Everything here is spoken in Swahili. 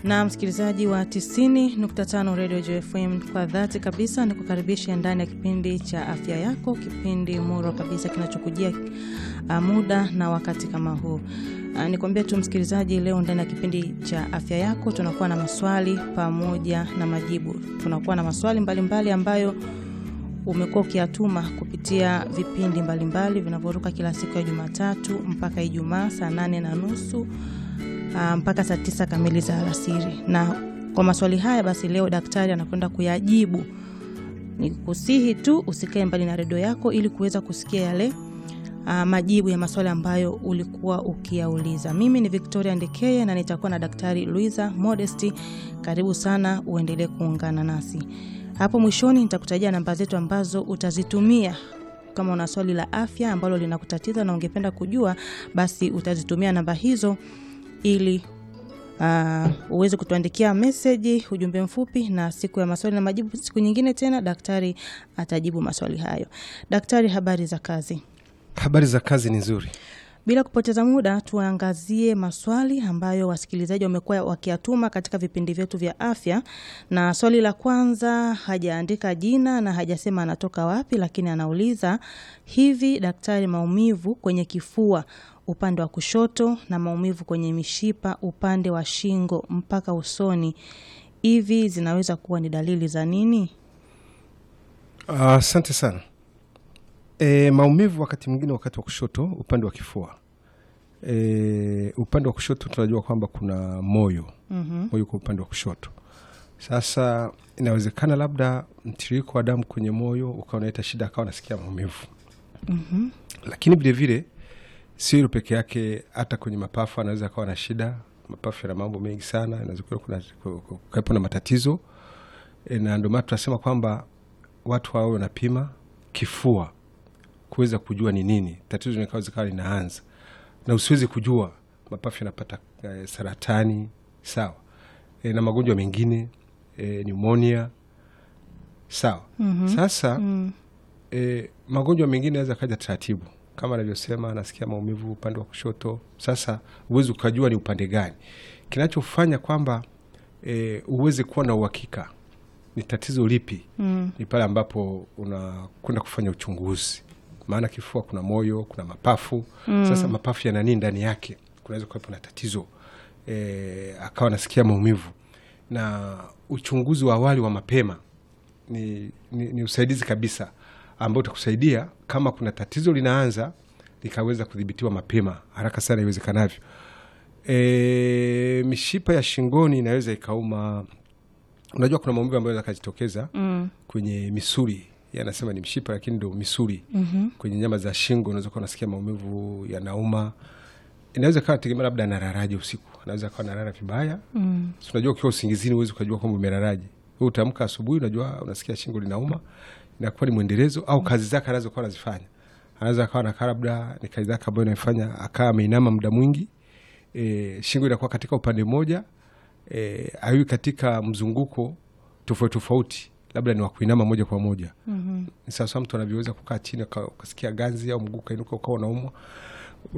na msikilizaji wa 90.5 Radio JFM, kwa dhati kabisa ni kukaribisha ndani ya kipindi cha afya yako, kipindi muro kabisa kinachokujia uh, muda na wakati kama huu. Uh, nikwambia tu msikilizaji, leo ndani ya kipindi cha afya yako tunakuwa na maswali pamoja na majibu. Tunakuwa na maswali mbalimbali mbali ambayo umekuwa ukiyatuma kupitia vipindi mbalimbali vinavyoruka kila siku ya Jumatatu mpaka Ijumaa saa nane na nusu uh, mpaka saa tisa kamili za alasiri. Na kwa maswali haya basi, leo daktari anakwenda kuyajibu. Ni kusihi tu usikae mbali na redio yako ili kuweza kusikia yale uh, majibu ya maswali ambayo ulikuwa ukiyauliza. Mimi ni Victoria Ndekeye na nitakuwa na daktari Luisa Modesti. Karibu sana, uendelee kuungana nasi. Hapo mwishoni nitakutajia namba zetu ambazo utazitumia kama una swali la afya ambalo linakutatiza na ungependa kujua, basi utazitumia namba hizo ili uh, uweze kutuandikia meseji, ujumbe mfupi, na siku ya maswali na majibu, siku nyingine tena daktari atajibu maswali hayo. Daktari, habari za kazi? Habari za kazi ni nzuri. Bila kupoteza muda, tuangazie maswali ambayo wasikilizaji wamekuwa wakiyatuma katika vipindi vyetu vya afya. Na swali la kwanza, hajaandika jina na hajasema anatoka wapi, lakini anauliza hivi, daktari, maumivu kwenye kifua upande wa kushoto na maumivu kwenye mishipa upande wa shingo mpaka usoni, hivi zinaweza kuwa ni dalili za nini? Asante uh, sana. E, maumivu wakati mwingine wakati wa kushoto upande wa kifua e, upande wa kushoto tunajua kwamba kuna moyo mm -hmm. Moyo kwa upande wa kushoto. Sasa inawezekana labda mtiririko wa damu kwenye moyo ukawa unaleta shida, akawa nasikia maumivu mm -hmm. Lakini vilevile sio hilo peke yake, hata kwenye mapafu anaweza akawa na shida. Mapafu yana mambo mengi sana, inaweza kuwepo na matatizo e, na ndio maana tunasema kwamba watu wawe wanapima kifua kuweza kujua ni nini tatizo likawa zikawa linaanza, na usiwezi kujua mapafu yanapata e, saratani sawa, e, na magonjwa mengine e, pneumonia sawa. mm -hmm. Sasa mm -hmm. e, magonjwa mengine naweza kaja taratibu kama anavyosema, anasikia maumivu upande wa kushoto. Sasa uwezi ukajua ni upande gani. Kinachofanya kwamba e, uweze kuwa na uhakika ni tatizo lipi, mm. ni pale ambapo unakwenda kufanya uchunguzi maana kifua kuna moyo, kuna mapafu mm. Sasa mapafu yana nini ndani yake? Kunaweza kuwepo na tatizo e, akawa nasikia maumivu, na uchunguzi wa awali wa mapema ni, ni, ni usaidizi kabisa ambao utakusaidia kama kuna tatizo linaanza likaweza kudhibitiwa mapema haraka sana iwezekanavyo. E, mishipa ya shingoni inaweza ikauma. Unajua kuna maumivu ambayo yanaweza kujitokeza mm. kwenye misuli anasema ni mshipa lakini ndo misuli mm -hmm. Kwenye nyama za shingo unaweza kuwa unasikia maumivu yanauma. Inaweza kawa tegemea labda nararaje usiku, anaweza kawa narara vibaya mm. So, unajua ukiwa usingizini huwezi ukajua kwamba umeraraje. Wewe utaamka asubuhi, unajua unasikia shingo linauma, inakuwa ni mwendelezo au kazi zake anaweza kuwa anazifanya, anaweza akawa nakaa labda ni kazi zake ambayo inaifanya akaa ameinama muda mwingi e, shingo inakuwa katika upande mmoja e, aiwi katika mzunguko tofauti tofauti labda ni wakuinama moja kwa moja. mm -hmm. Ni sawasawa mtu anavyoweza kukaa chini ukasikia ganzi au mguu kainuka ukawa unaumwa,